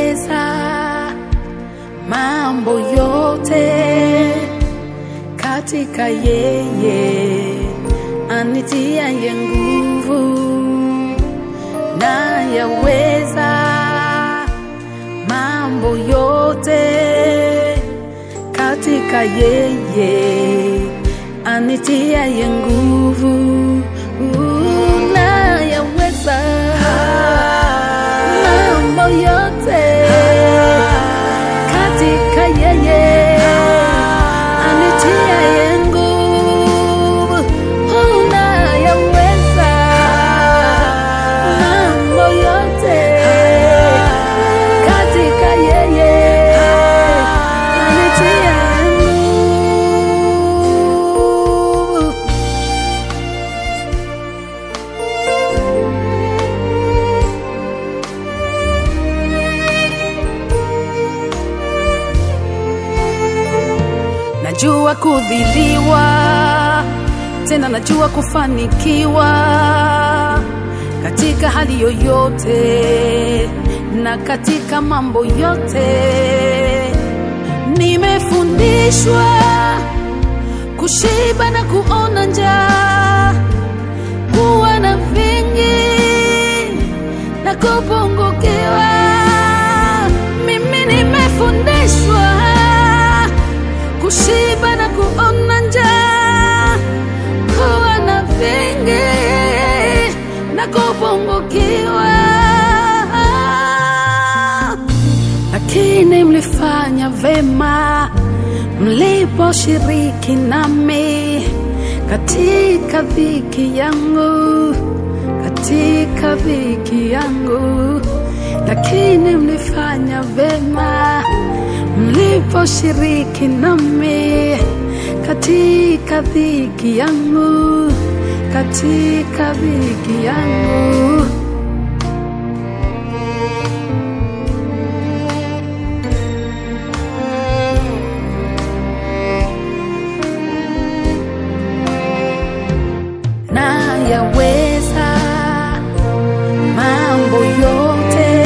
nayaweza mambo yote katika yeye anitiaye nguvu, nayaweza mambo yote katika yeye anitiaye nguvu, nayaweza mambo yote katika yeye anitiaye nguvu, unayaweza mambo yote katika yeye anitiaye nguvu. Najua kudhiliwa, tena najua kufanikiwa katika hali yoyote na katika mambo yote. Nimefundishwa kushiba na kuona njaa, kuwa na vingi na kupungukiwa. Mimi nimefundishwa kushiba na kuona njaa, kuwa na vingi na kupungukiwa. Lakini mlifanya vema mliposhiriki nami katika dhiki yangu, katika dhiki yangu, lakini mlifanya vema mliposhiriki nami katika dhiki yangu, katika dhiki yangu. Nayaweza mambo yote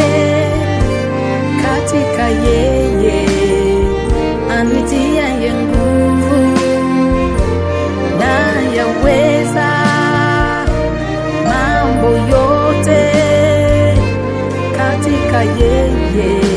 katika yeye anitiaye nguvu, nayaweza mambo yote katika yeye